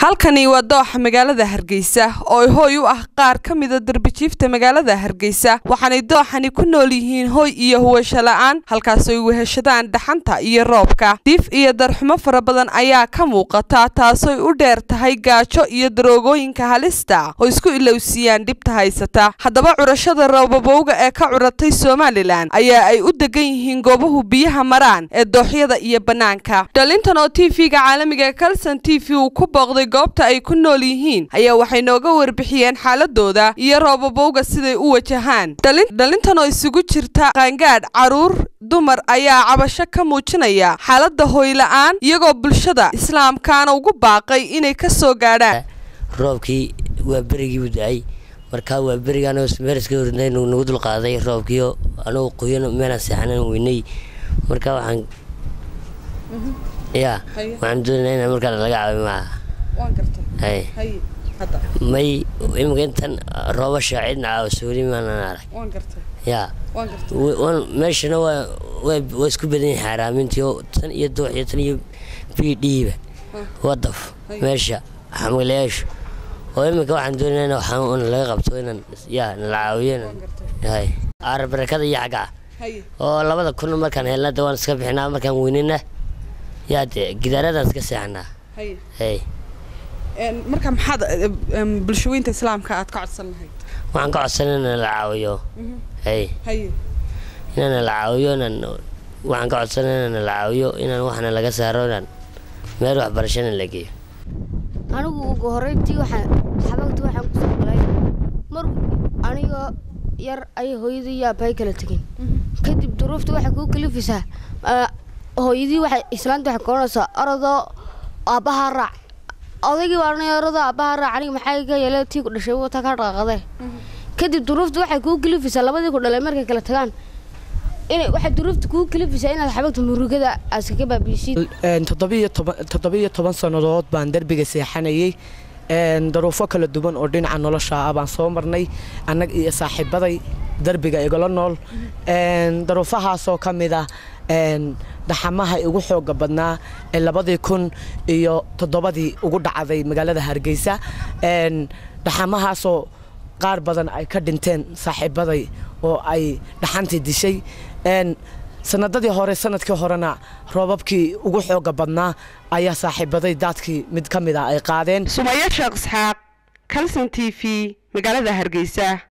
halkani waa dooxa magaalada hargeysa oo hooy u ah qaar ka mida darbijiifta magaalada hargeysa waxaanay dooxani ku nool yihiin hooy iyo huwasho la-aan halkaasooy weheshadaan dhaxanta iyo roobka diif iyo darxumo fara badan ayaa ka muuqata taasoy u dheer tahay gaajo iyo daroogooyinka halista oo isku ilowsiiyaan dhibta haysata haddaba curashada roobabowga ee ka curatay somalilan ayaa ay u degan yihiin goobahu biyaha maraan ee dooxyada iyo bannaanka dhalintan oo t v-ga caalamiga kalson t v uu ku booqday goobta ay ku nool yihiin ayaa waxay nooga warbixiyeen xaaladooda iyo roobabowga siday u wajahaan dhalintan oo isugu jirta qaangaadh caruur dumar ayaa cabasho ka muujinaya xaaladda hooyla-aan iyagoo bulshada islaamkaana ugu baaqay inay ka soo gaadhaan roobkii waa berigiibu da-ay markaa waa berigaan meeriska hornay nagu dulqaaday roobkiio anugu qoyan meelaan seexanan weynay marka waxaan ya waxaan doonaa inaan markaa laga caabi maaha may iminka intan roobasha cidna caawasooli maanan arag ya meeshana waa isku badan yahay xaaraamintii tan iyo dooxiyo tan iyo b dhiiba wadaf meesha xamalayaashu oo iminka waxaan doonaa waxaan laga qabto inaan ya nala caawiyo aarabarakada iyo xaggaa oo labada kun markaan helna de waan iska bixinaa markaan weynina yaa dee gidaaradan iska seexanaa hay marka maxaad bulshooyinta islaamka aad ka codsan lahayd waxaan ka codsan inaan la caawiyo hay inaan la caawiyo inaan waxaan ka codsan inaan la caawiyo inaan waxna laga saaro inaan meel waxbarashana la geeyo anigu ugu horeyntii waxaan xabagta waxaan kusoo galay mar anigoo yar ayay hooyadii iyo aabbahay kala tegeen kadib duruufta waxay kuu kalifisaa hooyadii waxay islaanta waxay koonaysaa orodoo aabbahaa raac odaygii baa dhanay orodoo aabbahaa raac aniga maxay ka yeele tii ku dhashay wata ka dhaqaaqadee kadib duruufta waxay kuu kalifisaa labadii ku dhalay markay kala tagaan inay waxay duruufta kuu kalifisaa inaad xabagta murugada askaga baabiisid toddobiyo toban sannadood baan derbiga seexanayey daruufo kala duwan oo dhinaca nolosha ah baan soo marnay annag iyo saaxiibaday derbiga igala nool daruufahaasoo ka mid ah dhaxamaha igu xooga badnaa ee labadii kun iyo toddobadii ugu dhacday magaalada hargeysa dhaxamahaasoo qaar badan ay ka dhinteen saaxiibaday oo ay dhaxantii dishay sanadadii hore sanadkii horena roobabkii ugu xooga badnaa ayaa saaxiibaday daadkii mid ka mid a ay qaadeen sumaya sheekh isxaaq kalson t v magaalada hargeysa